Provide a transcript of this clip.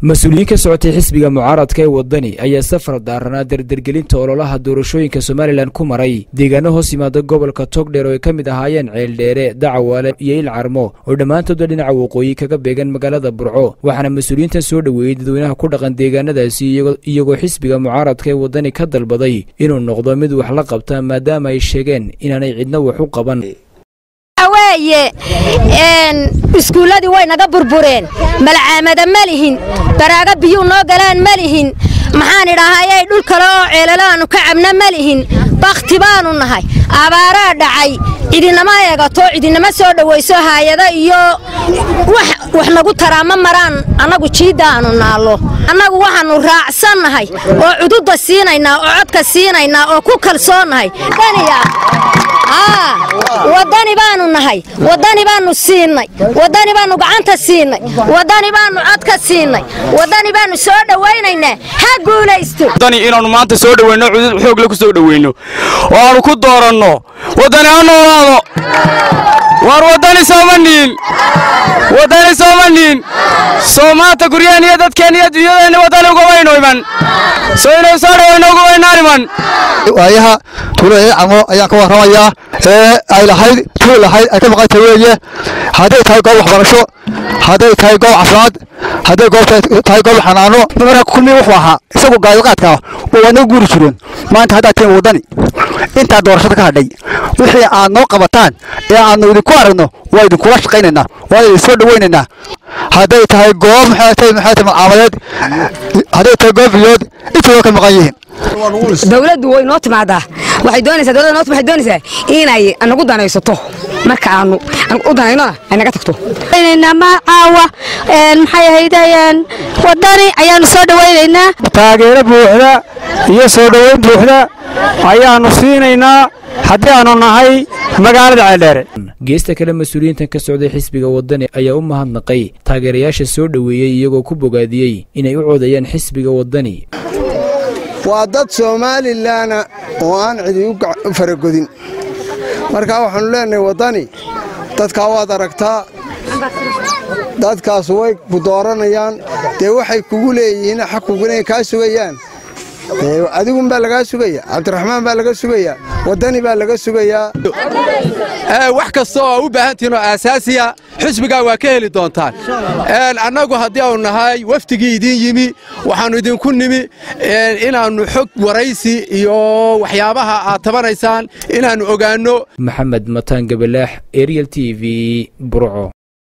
mas-uuliyiin ka socotay xisbiga mucaaradka ee wadani ayaa safar daaranaa dardergelinta ololaha doorashooyinka somalilan ku maray deegaano hoos yimaada gobolka togdheer oo ay ka mid ahaayeen ceeldheere dacawaale iyo ilcarmo oo dhammaantoodba dhinaca waqooyi kaga beegan magaalada burco waxaana mas-uuliyiintan soo dhoweeyey dadweynaha ku dhaqan deegaanadaasi iyagoo xisbiga mucaaradka ee wadani ka dalbaday inuu noqdo mid wax la qabta maadaama ay sheegeen inaanay cidna wax u qaban weye iskuulladii way naga burbureen malcaamada ma lihin baraaga biyuu noo galaan ma lihin maxaan idhaahayay dhul kale oo ceelalaannu ka cabna ma lihin bakhti baannu nahay abaaraa dhacay cidinama eegato cidinama soo dhowayso haayada iyo wax nagu taraa ma maraan annagu jiiddaannu naallo annagu waxaannu raacsannahay oo cududda siinaynaa oo codka siinaynaa oo ku kalsoonnahay wadani baanu nahay wadani baanu siinay wadani baanu gacanta siinay wadani baanu codka siinay wadani baanu soo dhowaynaynaa ha guulaysto wadani inaannu maanta soo dhoweyno cudud xoogle ku soo dhoweyno oo aanu ku dooranno wadani ha noolaado waar wadani sooma niin wadani sooma niin soo maanta guryaheen iyo dadkeen iyo dunyadeenni wadani ugabayno iman soo inay soo dhoweyno ugabaynaan iman waayaha tuulo camo ayaan ka warramayaa ee ay lahayd tuul lahayd ay ka maqanta weeye hadday tahay goob waxbarasho hadday tahay goob caafimaad hadday goob tahay goob xanaano marka kulmi wuxuu ahaa isagu gaadiqaadka waa naga guuri jireen maanta haddaad tihiin waddani intaa doorashada ka hadhay wixii aad noo qabataan ee aadnu idinku aragno waa idinkula shaqaynaynaa waa idin soo dhowaynaynaa hadday tahay goob maxay tahay maxay tahay malcaamadeed hadday tahay goob biyood intooda ka maqan yihiin dawladdu way noo timaadaa waxay doonaysaa dawladda noot waxay doonaysaa inay nagu danaysato marka aanu u danaynona ay naga tagto ma caawa maxay ahaydayeen wadani ayaanu soo dhowaynaynaa taageero buuxda iyo soo dhoweyn buuxda ayaannu siinaynaa haddii aanu nahay magaalada ceeldheere geesta kale mas-uuliyiintan ka socday xisbiga wadani ayaa u mahadnaqay taageerayaasha soo dhoweeyey iyagoo ku bogaadiyey inay u coodayaan xisbiga wadani waa dad soomaalilana oo aan cidi u faragodin markaa waxaannu leenahay waddani dadkaa waad aragtaa dadkaas way ku dooranayaan dee waxay kugu leeyihiin xaq kugunay kaa sugayaan adigun baa lagaa sugaya cabdiraxmaan baa laga sugayaa waddani baa laga sugayaa wax kasta oo u baahantihiin oo aasaasiya xisbigaa waa ka heli doontaan annagu haddii aanu nahay wafdigii idiin yimi waxaannu idinku nimi inaannu xog waraysi iyo waxyaabaha aad tabanaysaan inaannu ogaanno maxamed mataan gabalaax ariel t v burco